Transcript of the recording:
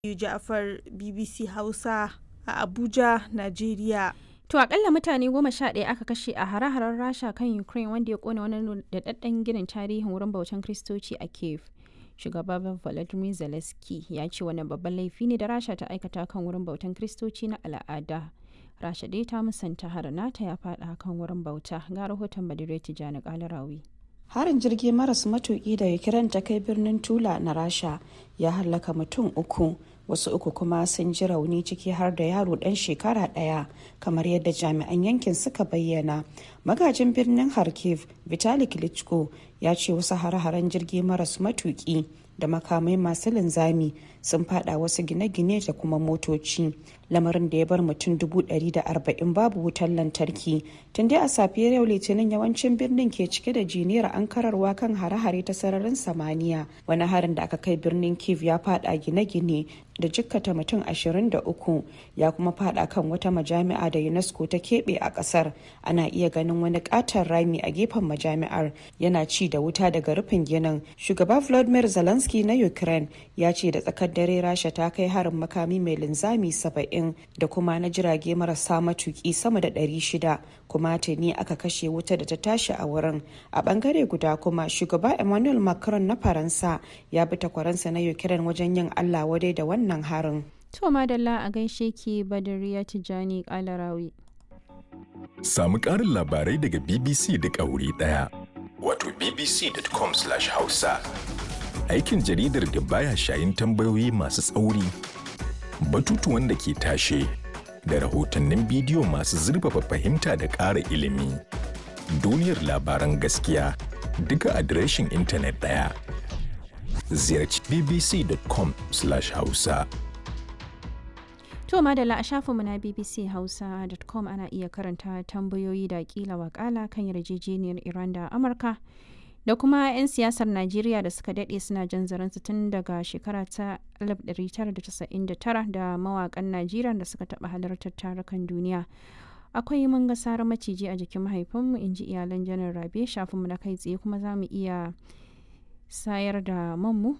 Ja'far BBC Hausa a Abuja, Najeriya. To akalla mutane goma sha ɗaya aka kashe a hare-haren Rasha kan Ukraine wanda ya kona wani daɗaɗɗen ginin tarihin wurin bautan Kiristoci a Kiev. Shugaba Volodymyr Zelensky ya ce wannan babban laifi ne da Rasha ta aikata kan wurin bautan Kiristoci na al'ada. Rasha dai ta musanta harin nata ya faɗa kan wurin bauta ga rahoton Badire Tijjani Kalarawi. harin jirgi maras matuki da ukraine ta kai birnin tula na rasha ya hallaka mutum uku wasu uku kuma sun ji rauni ciki har da yaro dan shekara daya kamar yadda jami'an yankin suka bayyana magajin birnin kharkiv vitali klitschko ya ce wasu hare-haren jirgi maras matuki da makamai masu linzami sun fada wasu gine-gine da kuma motoci lamarin da ya bar mutum dubu ɗari da arba'in babu wutar lantarki tun dai a safiyar yau litinin yawancin birnin ke cike da jiniyar ankararwa kan hare-hare ta sararin samaniya wani harin da aka kai birnin kiev ya fada gine-gine da jikkata mutum 23 ya kuma fada kan wata majami'a da unesco ta keɓe a ƙasar ana iya ganin wani ƙaton rami a gefen majami'ar yana ci da wuta daga rufin ginin shugaba vladimir zelensky na ukraine ya ce da tsakar dare rasha ta kai harin makami mai linzami 70 da kuma na jirage marasa matuki sama da 600 kuma tuni aka kashe wuta da ta tashi a wurin a bangare guda kuma shugaba emmanuel macron na faransa ya bi takwaransa na ukraine wajen yin allah wadai da wannan harin To madalla a gaishe ki Badariya Tijjani Kalarawi. Samu ƙarin labarai daga BBC da wuri ɗaya. Wato bbc.com/hausa. Aikin jaridar da baya shayin tambayoyi masu tsauri, batutuwan da ke tashe, da rahotannin bidiyo masu zurfafa fahimta da ƙara ilimi. Duniyar labaran gaskiya duka adireshin intanet ɗaya. Ziyarci bbc.com/hausa. To madalla a shafinmu na bbchausa.com ana iya karanta tambayoyi da kila wakala kan yarjejeniyar Iran da Amurka da kuma 'yan siyasar Najeriya da suka daɗe suna jan zaransu tun daga shekara ta 1999 da mawakan Najeriya da suka taɓa halartar tarukan duniya. Akwai mun ga sarar maciji a jikin mahaifinmu in ji iyalan janar Rabe shafinmu na kai tsaye kuma za mu iya sayar da manmu